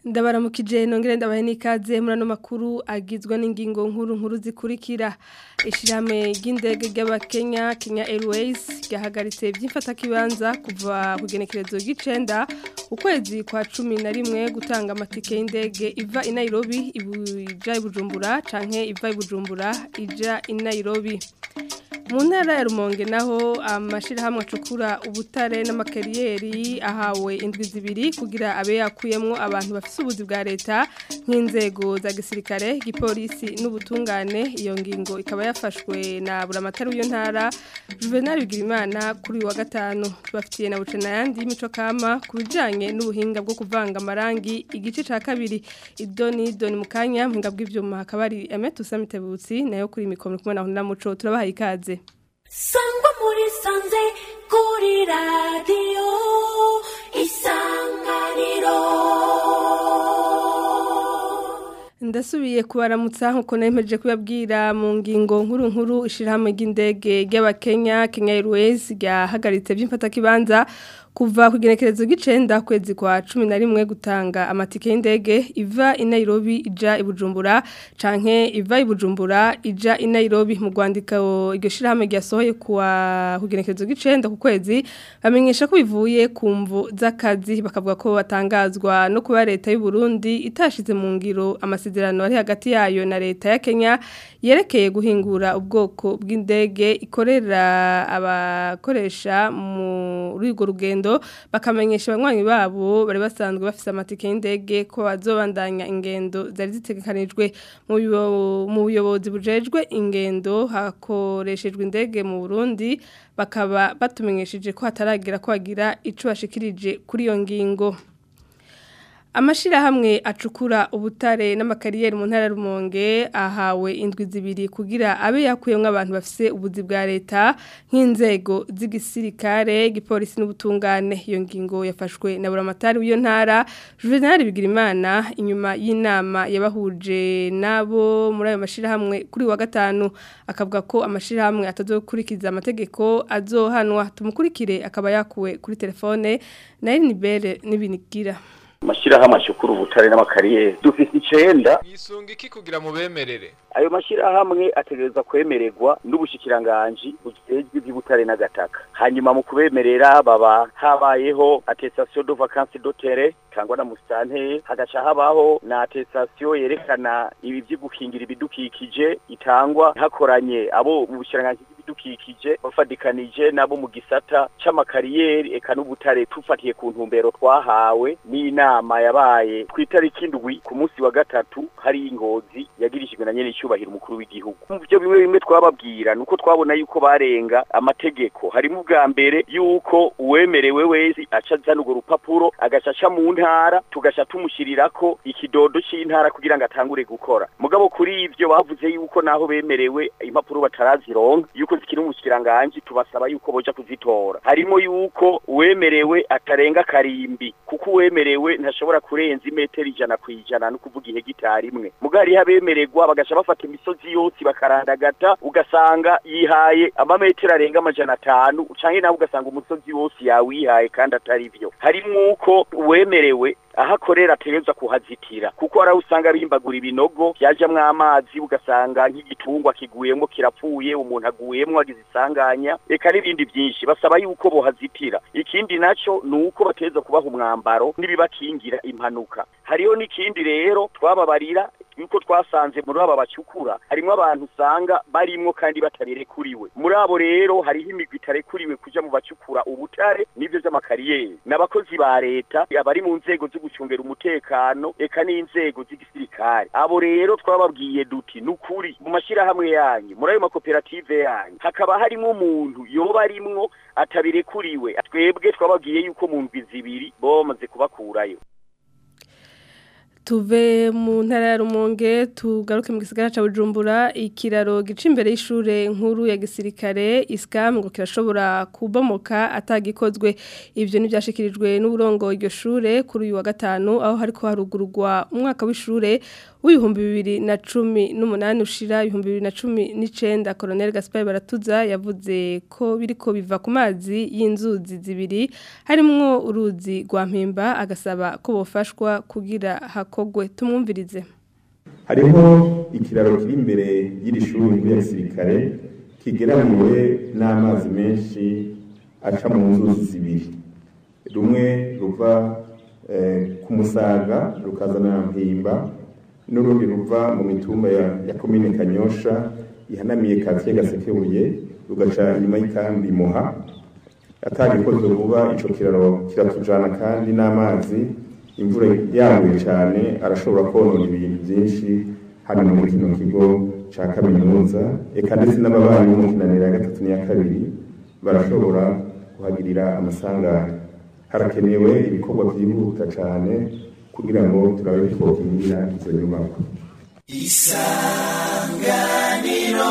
ndabaramukije nongere ndabahe n'ikaze muri ano makuru agizwe n'ingingo nkuru nkuru zikurikira ishyirahamwe ry'indege ry'abakenya kenya airways ryahagaritse by'imfatakibanza kuva ku igenekerezo ry'icenda ukwezi kwa cumi na rimwe gutanga amatike y'indege iva i nairobi ija i bujumbura canke iva i bujumbura ija i nairobi mu ntara ya rumonge naho amashyirahamwe acukura ubutare n'amakariyeri ahawe indwi zibiri kugira abe yakuyemo abantu bafite ubuzi bwa leta nk'inzego za gisirikare igipolisi n'ubutungane iyo ngingo ikaba yafashwe na buramatari w'iyo ntara juvenal bigirimana kuri uyu wa gatanu tubafitiye na buce n'ayandi y'imico kama ku bijyanye n'ubuhinga bwo kuvanga amarangi igice cya kabiri idoni doni mu kanya muhinga bw'ibyuma hakaba hari emetu samitebutsi nayo kuri mikoro kumwe na muco turabahaye ikaze sangwa muri sanze kuri radiyo isanganiro ndasubiye kubaramutsa nkuko nemeje kubabwira mu ngingo nkuru nkuru ishirahamwe ry'indege ry'abakenya Kenya Airways ryahagaritse by'imfatakibanza kuva ku igenekerezo gicenda kwezi kwa cumi na rimwe gutanga amatike y'indege iva i Nairobi ija i Bujumbura canke iva i Bujumbura ija i Nairobi mu rwandiko iryo shirahamwe ryasohoye kuwa ku igenekerezo gicenda ku kwezi bamenyesha ko bivuye ku mvu z'akazi bakavuga ko batangazwa no kuba leta y'u Burundi itashize mu ngiro amasezerano ari hagati yayo na leta ya Kenya yerekeye guhingura ubwoko bw'indege ikorera abakoresha muri urwo rugendo bakamenyesha abanywanyi babo bari basanzwe bafise amatike y'indege ko bazobandanya ingendo zari zitegekanijwe mu buyobozi bujejwe ingendo hakoreshejwe indege mu Burundi bakaba batumenyesheje ko hataragera ko bagira ico bashikirije kuri iyo ngingo Amashirahamwe acukura ubutare n'amakariyeri mu ntara rumonge ahawe indwi zibiri kugira abe yakuyemwe abantu bafise ubuzi bwa leta nk'inzego z'igisirikare igipolisi n'ubutungane iyo ngingo yafashwe na buramatari w'iyo ntara Juvenal Bigirimana inyuma y'inama yabahuje nabo muri ayo mashirahamwe kuri wa gatanu akavuga ko amashirahamwe atazokurikiza amategeko azohanwa tumukurikire akaba yakuwe kuri telefone na Nibere n'ibinigira mashirahamwe ashukura ubutare n'amakariyeri dufise icenda mwisunga iki kugira mu bemerere ayo mashirahamwe ategereza kwemererwa n'ubushikiranganji bujejwe iby'ubutare n'agataka hanyuma mu kubemerera baba habayeho attestation de vacances d'hôtel cyangwa na musitanteri hagaca habaho na attestation yerekana ibi byo gukingira ibidukikije itangwa hakoranye abo mu bushikiranganji bw'ibidukikije bafadikanije nabo mu gisata c'amakariyeri eka n'ubutare tufatiye ku ntumbero twahawe n'inama yabaye ku itariki indwi ku munsi wa gatatu hari ingozi yagirishijwe na nyene icyubahiro umukuru w'igihugu mu byo bimwe bimwe twababwira nuko twabona yuko barenga amategeko harimo ubwa mbere yuko uwemerewe wese aca azana urwo rupapuro agaca aca mu ntara tugaca tumushyirirako ikidodo c'intara kugira ngo atangure gukora mugabo kuri ivyo bavuze yuko naho bemerewe impapuro batarazironka yuko zikiri umushikiranganji tubasaba yuko boja kuzitora harimo yuko uwemerewe atarenga karimbi kuko uwemerewe ntashobora kurenza imetero ijana ku ijana no kuvuga ihegitari imwe mugabo hariho abemererwa bagaca bafata imisozi yose bakarandagata ugasanga yihaye amametero arenga amajana atanu canke nawe ugasanga umusozi wose yawihaye kandi atari vyo harimwo uko uwemerewe aho akorera ategerezwa kuhazitira kuko hari aho usanga bimbagura ibinogo byajamwo amazi ugasanga nk'igitungwa kiguyemo kirapfuye umuntu aguyemo agize isanganya reka n'ibindi byinshi basaba yuko bohazitira ikindi naco ni uko bategerezwa kubaha umwambaro n'ibibakingira impanuka hariho n'ikindi rero twababarira yuko twasanze muri aba bacukura harimo abantu usanga barimwo kandi batabirekuriwe muri abo rero hariho imigwi itarekuriwe kuja mu bacukura ubutare n'ivyo vy'amakariyeri n'abakozi ba leta abari mu nzego zo gucungera umutekano eka n'inzego z'igisirikare abo rero twababwiye duti nukuri mu mashirahamwe yanyu muri ayo makoperative yanyu hakaba harimo umuntu yoba arimwo atabirekuriwe twebwe twababwiye yuko mu ndwi zibiri boba bamaze kubakurayo tuve mu ntara ya rumonge tugaruke mu gisagara ca bujumbura ikiraro gica imbere y'ishure nkuru ya gisirikare iskam ngo kirashobora kubomoka atagikozwe ivyo ntivyashikirijwe n'uburongo iryo shure kuri uyu wa gatanu aho hariko harugururwa umwaka w'ishure w'ibihumbi bibiri na cumi n'umunani ushira ibihumbi bibiri na cumi n'icenda Colonel Gaspar Baratuza yavuze ko biriko biva ku mazi y'inzuzi zibiri harimwo uruzi rwa mpimba agasaba ko bofashwa kugira hakogwe tumwumvirize hariho ikiraro kiri imbere y'iri shuri ya gisirikare kigeramiwe n'amazi menshi aca mu nzuzi zibiri rumwe ruva ku musaga rukazana mpimba n'urundi ruva mu mitumba ya komine kanyosha ihanamiye katiye gasekebuye rugaca inyuma y'ikambi muha atagikoze vuba ico kiraro kiratujana kandi n'amazi imvura yaguye cyane arashobora konona ibintu byinshi hano muri kino kigo ca kaminuza eka ndetse n'ababanyi b'umukinanira ya gatatu n'iya kabiri barashobora kuhagirira amasanganya harakenewe ibikorwa byihuta cyane kugira ngo turabe twokingira izo nyubako isanganiro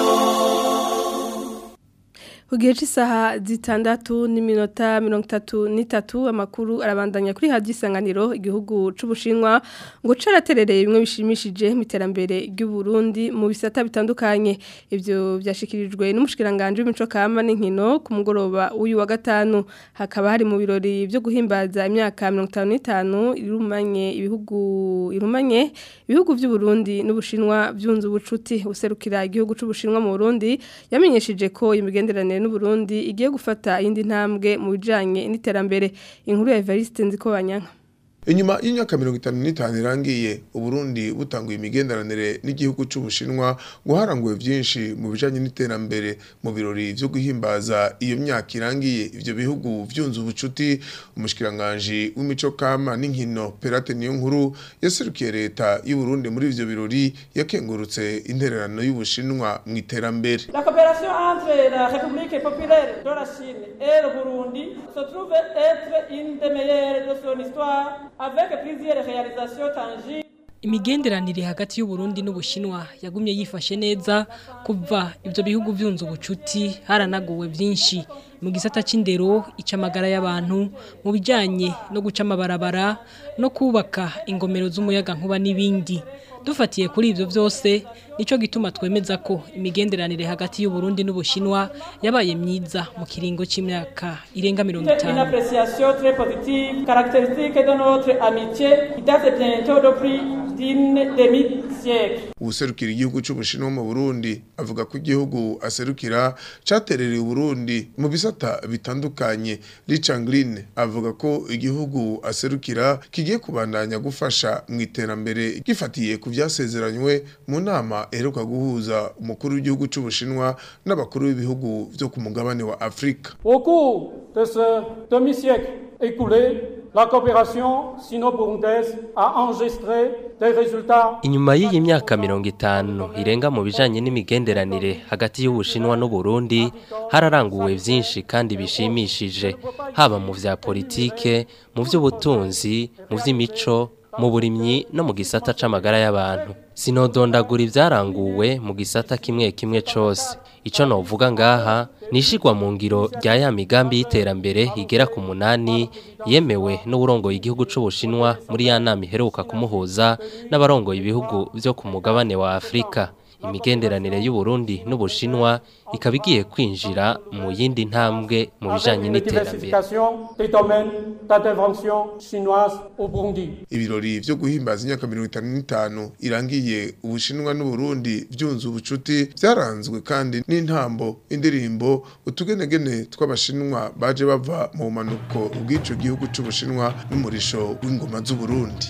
ku gihe cy'isaha zitandatu n'iminota mirongo itatu n'itatu amakuru arabandanya kuri hadi isanganiro igihugu c'ubushinwa ngo caraterereye bimwe bishimishije mu iterambere ry'uburundi mu bisata bitandukanye ivyo vyashikirijwe n'umushikiranganje w'imico kama n'inkino ku mugoroba w'uyu wa gatanu hakaba hari mu birori byo guhimbaza imyaka mirongo itanu n'itanu irumanye ibihugu irumanye ibihugu vy'uburundi n'ubushinwa byunze ubucuti userukira igihugu c'ubushinwa mu burundi yamenyesheje ko imigenderanire n'uburundi igiye gufata indi ntambwe mu bijanye n'iterambere inkuru ya Evariste Nzikobanyanka Inyuma y'imyaka mirongo itanu n'itanu irangiye Uburundi butanguye imigenderanire n'igihugu c'Ubushinwa guharanguwe vyinshi mu bijanye n'iterambere mu birori vyo guhimbaza iyo myaka irangiye ivyo bihugu vyunze ubucuti umushikiranganje w'imico kama n'inkino Perate niyo nkuru yaserukiye leta y'u Burundi muri ivyo birori yakengurutse intererano y'Ubushinwa mu iterambere La coopération entre la République populaire de la Chine et le Burundi se trouve être une des meilleures de son histoire avec plusieurs réalisations tangibles imigenderanire hagati y'uburundi n'ubushinwa yagumye yifashe neza kuva ibyo bihugu byunze ubucuti haranaguwe byinshi mu gisata c'indero icamagara y'abantu mu bijanye no guca amabarabara no kubaka ingomero z'umuyaga nkuba n'ibindi dufatiye kuri ivyo vyose nico gituma twemeza ko imigenderanire hagati y'uburundi n'ubushinwa yabaye myiza mu kiringo c'imyaka irenga mirongo une itanu appréciation très positive caractéristique de notre amitié qui date bientôt de plus d'une demi-siècle ubuserukira igihugu c'ubushinwa mu Burundi avuga ko igihugu aserukira caterereye Burundi mu bisata bitandukanye Richard Green avuga ko igihugu aserukira kigiye kubandanya gufasha mu iterambere gifatiye ku vyasezeranywe mu nama eheruka guhuza umukuru w'igihugu c'ubushinwa n'abakuru b'ibihugu vyo ku mugabane wa Afrika Au cours de ce demi-siècle écoulé, la coopération sino-burundaise a enregistré des résultats Inyuma y'iyi myaka mirongo itanu irenga mu bijanye n'imigenderanire hagati y'Ubushinwa n'Uburundi hararanguwe vyinshi kandi bishimishije haba mu vya politike, mu vy'ubutunzi, mu vy'imico, mu burimyi no mu gisata c'amagara y'abantu. Sinodondagura ivyaranguwe mu gisata kimwe kimwe cose. Ico novuga ngaha nishigwa mu ngiro rya ya migambi y'iterambere igera ku munani yemewe n'uburongoye igihugu c'Ubushinwa muri ya nama iheruka kumuhuza n'abarongoye ibihugu vyo ku mugabane wa Afrika. Imigenderanire y'u Burundi n'Ubushinwa ikaba igiye kwinjira mu yindi ntambwe mu bijanye avec une n'iterambere. diversification des domaines d'intervention chinoise au Burundi. ibirori vyo guhimbaza imyaka mirongo itanu n'itanu irangiye ubushinwa n'uburundi vyunze ubucuti vyaranzwe kandi n'intambo indirimbo utugenegene tw'abashinwa baje bava mu bumanuko bw'ico gihugu c'ubushinwa n'umurisho w'ingoma z'uburundi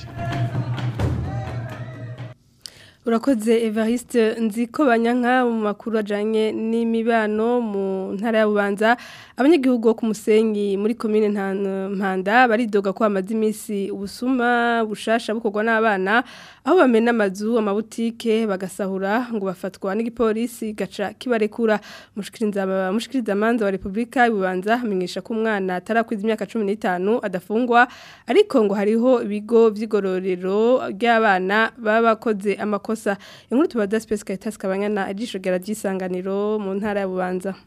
Urakoze Evariste nziko banyanka mu makuru ajanye n'imibano mu ntara ya Bubanza abanyagihugu bo ku Musenyi muri commune Ntan- Mpanda baridoga ko amazi imisi ubusuma bushasha bukorwa n'abana aho bamena amazu amabutike bagasahura ngo bafatwa n'igipolisi gaca kibarekura mushikiriza mushikiriza manza wa Republika y'Ububanza amenyesha ko umwana atarakwiza imyaka 15 adafungwa ariko ngo hariho ibigo vy'igororero ry'abana baba bakoze amakosa inkuru tubaza Space Caritas kabanyana ijisho gera gisanganiro mu ntara ya Bubanza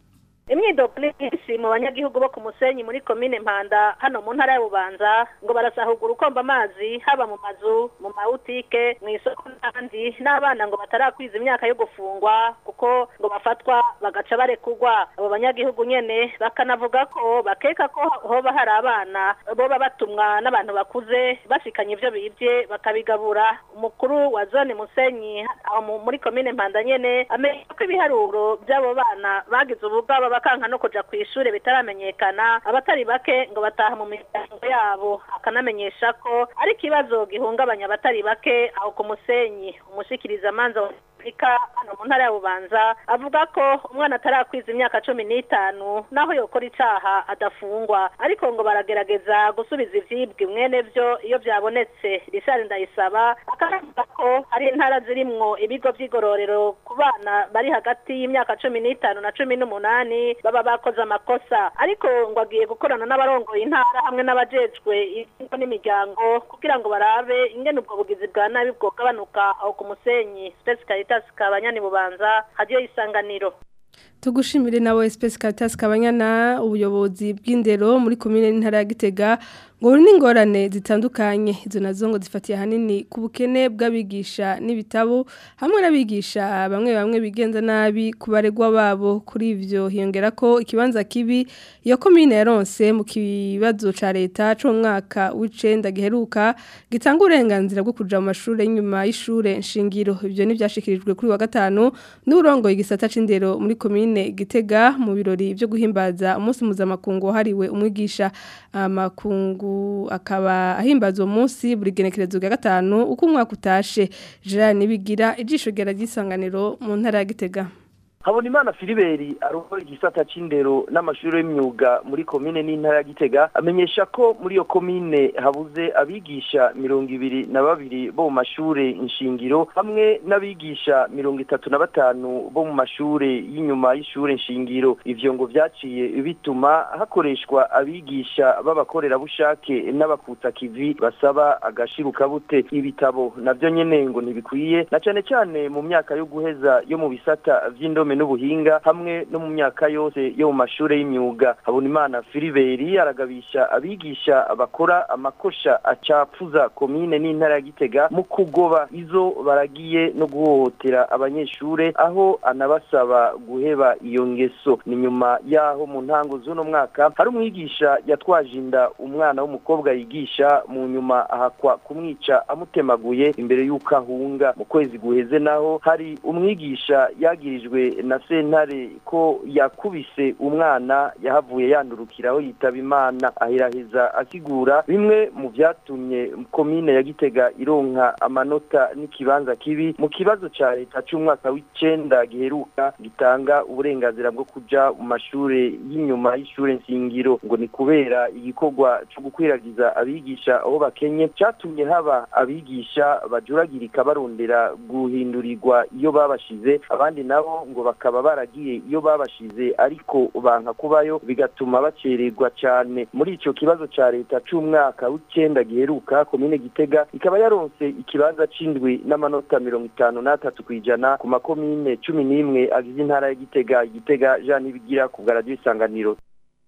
imyidogo ni myinshi mu banyagihugu bo ku musenyi muri komine mpanda hano mu ntara ya bubanza ngo barasahugura ukomba amazi haba mu mazu mu mabutike mu isoko n'ahandi n'abana ngo batarakwiza imyaka yo gufungwa kuko ngo bafatwa bagaca barekurwa abo banyagihugu nyene bakanavuga ko bakeka ko hoba hari abana boba batumwa n'abantu bakuze bashikanye ivyo bibye bakabigabura umukuru wa zone musenyi aho mu- muri komine mpanda nyene amenye ko ibiharuro by'abo bana bagize ubugaba bakanka no kuja ku ishure bitaramenyekana abatari bake ngo bataha mu miryango yabo akanamenyesha ko ari ikibazo gihungabanya abatari bake aho ku musenyi umushikiriza amanza wa Afurika hano mu ntara ya Bubanza avuga ko umwana atarakwiza imyaka cumi n'itanu naho yokora icaha adafungwa ariko ngo baragerageza gusubiza ivyibwe mwene vyo iyo vyabonetse Richard Ndayisaba akanavuga ko hari intara zirimwo ibigo vy'igororero ku bana bari hagati y'imyaka cumi n'itanu na cumi n'umunani baba bakoze amakosa ariko ngo agiye gukorana n'abarongoye intara hamwe n'abajejwe ingo n'imiryango kugira ngo barabe ingene ubwo bugizi bwa nabi bwogabanuka aho ku musenyi Space Caritas kabanyani bubanza hadiyo isanganiro tugushimire nawe Space Caritas kabanyana ubuyobozi bw'indero muri komine n'intara ya Gitega ngo buri n'ingorane zitandukanye izo nazo ngo zifatiye hanini ku bukene bw'abigisha n'ibitabo hamwe n'abigisha bamwe bamwe bigenza nabi ku baregwa babo kuri ivyo hiyongera ko ikibanza kibi iyo komine yaronse mu kibazo ca leta cyo mwaka w'icenda giheruka gitanga uburenganzira bwo kuja mu mashuri y'inyuma y'ishure nshingiro ivyo nivyashikirijwe kuri wa gatanu n'urongoye igisata c'indero muri komine Gitega mu birori byo guhimbaza umunsi mpuzamakungu wahariwe umwigisha amakungu akaba ahimbaza uwo munsi buri genekerezo rya gatanu uko umwaka utashe Gerard Nibigira ijisho ryera ry'isanganiro mu ntara ya Gitega Habonimana Filiberi arongoye igisata c'indero n'amashuri y'imyuga muri komine n'intara ya Gitega amenyesha ko muri iyo komine habuze abigisha mirongo ibiri na babiri bo mu mashure nshingiro hamwe n'abigisha mirongo itatu na batanu bo mu mashure y'inyuma y'ishure nshingiro ivyo ngo vyaciye bituma hakoreshwa abigisha b'abakorerabushake n'abakutsa kivi basaba agashiruka bute ibitabo navyo nyene ngo ntibikwiye na cane cane mu myaka yo guheza yo mu bisata vy'indome n'ubuhinga hamwe no mu myaka yose yo mu mashure y'imyuga habonimana filiberi aragabisha abigisha bakora amakosha acapfuza komine n'intara ya gitega mu kugoba izo baragiye no guhohotera abanyeshure aho anabasaba guheba iyo ngeso ni nyuma yaho mu ntango z'uno mwaka hari umwigisha yatwaje inda umwana w'umukobwa yigisha mu nyuma ahakwa kumwica amutemaguye imbere y'uko ahunga mu kwezi guheze naho hari umwigisha yagirijwe na sentare ko yakubise umwana yahavuye yandurukiraho yitaba imana ahiraheza asigura bimwe mu vyatumye komine ya gitega ironka amanota n'ikibanza kibi mu kibazo ca leta c'umwaka w'icenda giheruka gitanga uburenganzira bwo kuja mu mashure y'inyuma y'ishure nshingiro ngo ni kubera igikorwa co gukwiragiza abigisha aho bakenye catumye haba abigisha bajuragirika barondera guhindurirwa iyo babashize abandi nabo ngo bakaba baragiye iyo babashize ariko banka kubayo bigatuma bacererwa cyane muri ico kibazo ca leta c'umwaka w'icenda giheruka komine gitega ikaba yaronse ikibanza c'indwi n'amanota mirongo itanu n'atatu kw'ijana ku makomine cumi n'imwe agize intara ya gitega gitega jean nibigira ku bwa radiyo isanganiro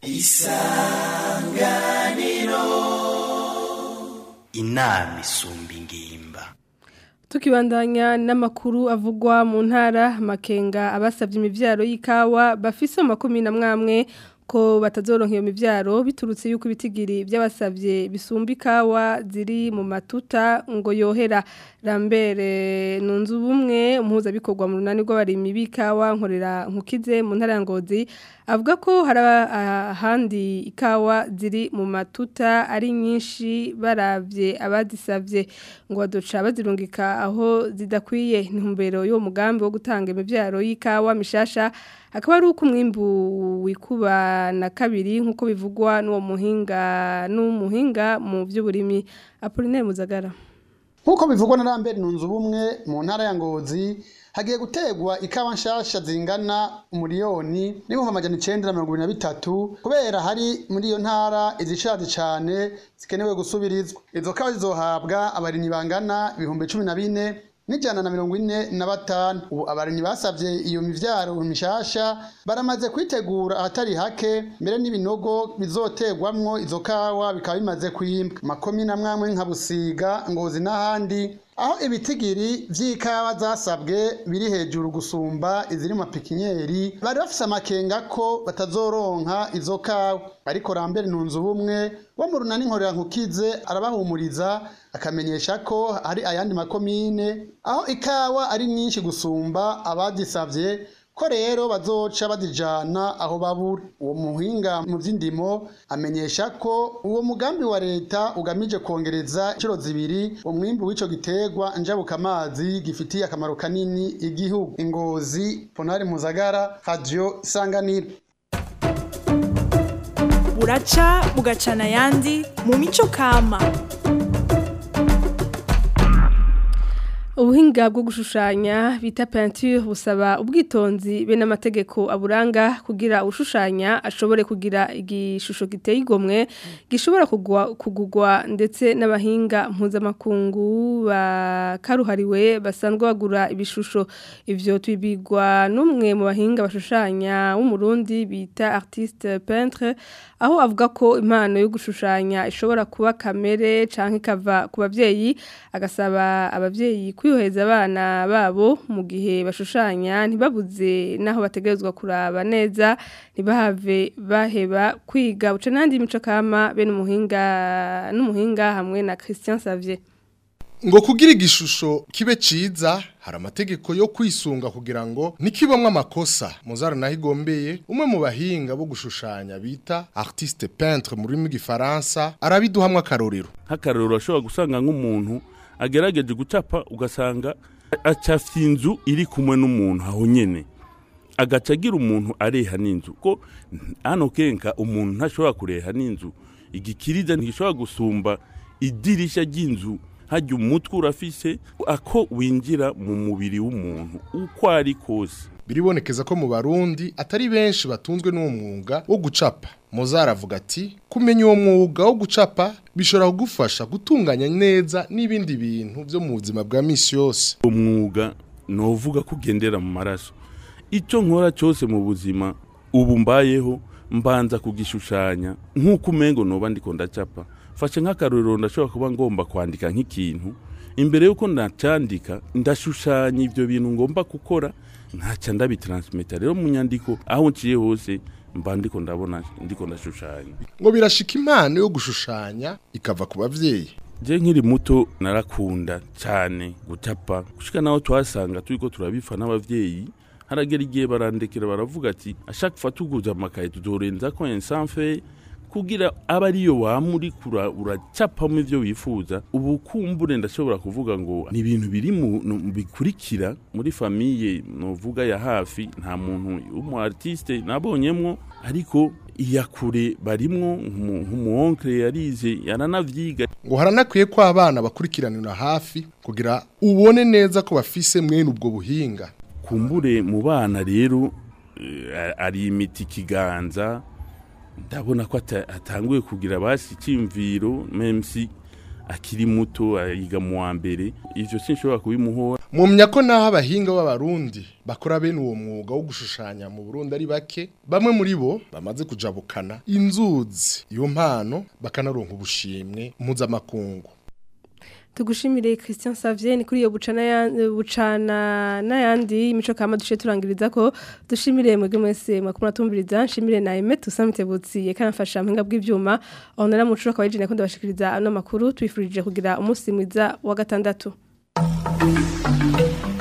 isanganiro inama isumba ingimba Tukibandanya n'amakuru avugwa mu ntara makenga abasabye imivyaro y'ikawa bafise mu makumi na mwamwe ko batazoronka iyo mivyaro biturutse yuko ibitigiri by'abasabye bisumba ikawa ziri mu matuta ngo yohera Lambere nunzu bumwe umuhuza bikorwa mu runani rw'abarimyi b'ikawa nkorera nkukize mu ntara ya Ngozi avuga ko hari ahandi ikawa ziri mu matuta ari nyinshi baravye abazisavye ngo badoca bazirungika aho zidakwiye intumbero y'uwo mugambi wo gutanga imivyaro y'ikawa mishasha akaba ari uko umwimbu wikuba na kabiri nk'uko bivugwa n'uwo muhinga n'umuhinga mu by'uburimi Apollinaire Muzagara nk'uko bivugwa na Lambert nunzu bumwe mu ntara ya Ngozi hagiye gutegwa ikawa nshasha zingana umuriyoni n'ibihumbi amajana icenda na mirongo ibiri na bitatu kubera hari muri iyo ntara izishaje cane zikenewe gusubirizwa izo kawa zizohabwa abarimyi bangana ibihumbi cumi na bine n'ijana na mirongo ine na batanu ubu abarimyi basavye iyo mivyaro mishasha baramaze kwitegura ahatari hake mbere n'ibinogo bizoterwamwo izo kawa bikaba bimaze kwimbwa makomine amwamwe nka busiga ngozi n'ahandi aho ibitigiri vy'ikawa zasabwe biri hejuru gusumba iziri mu mapikinyeri bari bafise amakenga ko batazoronka izo kawa ariko rambere ntunze ubumwe wo mu runani nkorera nkukize arabahumuriza akamenyesha ko hari ayandi makomine aho ikawa ari nyinshi gusumba abadisavye ko rero bazoca badijana aho babura uwo muhinga mu vy'indimo amenyesha ko uwo mugambi wa leta ugamije kongereza inshuro zibiri umwimbu w'ico giterwa njabukamazi gifitiye akamaro kanini igihugu ingozi ponari muzagara radio isanganiro buraca bugacana ayandi mu mico kama ubuhinga bwo gushushanya bita peinture busaba ubwitonzi be n'amategeko aburanga kugira ushushanya ashobore kugira igishusho giteye igomwe gishobora kugwa kugugwa ndetse n'abahinga mpuzamakungu bakaruhariwe basanzwe bagura ibishusho ivyo tubigwa n'umwe mu bahinga bashushanya w'umurundi bita artiste peintre aho avuga ko impano yo gushushanya ishobora kuba kamere canke ikava ku bavyeyi agasaba abavyeyi kwiyoheza abana babo mu gihe bashushanya ntibabuze naho bategerezwa kuraba neza ntibahave baheba kwiga buca n'andi mico kama bene umuhinga n'umuhinga hamwe na Christian Savier ngo kugira igishusho kibe ciza hari amategeko yo kwisunga kugira ngo nikibamwe amakosa muzara naho igombeye umwe mu bahinga bo gushushanya bita artiste peintre mu rurimi rw'igifaransa arabiduhamwe akarorero nk'akarorero ashobora gusanga nk'umuntu agerageje gucapa ugasanga acafye inzu iri kumwe n'umuntu aho nyene agaca agira umuntu areha n'inzu ko hano kenka umuntu ntashobora kureha n'inzu igikiriza ntigishobora gusumba idirisha ry'inzu hajya umutwe urafise ako winjira mu mubiri w'umuntu uko ari kose biribonekeza ko mu barundi atari benshi batunzwe n'uwo mwuga wo gucapa muzara avuga ati kumenya uwo mwuga wo gucapa bishobora kugufasha gutunganya neza n'ibindi bintu byo mu buzima bwa misi yose umwuga novuga ko ugendera mu maraso icyo nkora cyose mu buzima ubu mbayeho mbanza kugishushanya nk'uko umengo noba ndiko ndacapa fashe nk'akarorero ndashobora kuba ngomba kwandika nk'ikintu imbere y'uko ndacandika ndashushanya ibyo bintu ngomba gukora nkaca ndabitaransmita rero mu nyandiko aho nciye hose mba ndiko ndabona ndiko ndashushanya ngo birashika impano yo gushushanya ikava ku bavyeyi je nkiri muto narakunda cyane gucapa gushika naho twasanga turiko turabifa n'abavyeyi haragera igihe barandekera baravuga ati ashaka fatuguza amakaye tuzorenza ko ensanfe kugira aba ariyo wamuri kura uracapamo ivyo wifuza ubu kumbure ndashobora kuvuga ngo ni ibintu biri mu bikurikira muri famiye novuga ya hafi nta muntu w'umu artiste nabonyemwo ariko iyakure barimwo nk'umuonkre yarize yaranavyiga ngo haranakwiye ko abana bakurikiranira hafi kugira ubone neza ko bafise mwene ubwo buhinga kumbure mu bana rero ari imiti kiganza ndabona ko atanguye kugira basi icyimviro memsi akiri muto yiga mu wa mbere ivyo sinshobora kubimuhora mumya ko naho abahinga b'abarundi bakora bene uwo mwuga wo gushushanya mu Burundi ari bake bamwe muri bo bamaze kujabukana inzuzi iyo mpano bakanaronka ubushimwe mpuzamakungu tugushimire Christian Savier ni kuri iyo bucana ya bucana n'ayandi imico kama dushe turangiriza ko dushimire mwege mwese mwakuma tumviriza nshimire na Emet usamitebutsi yekanafasha mpinga bw'ivyuma onera mucuro akabaje nakunda bashikiriza ano makuru twifurije kugira umunsi mwiza wa gatandatu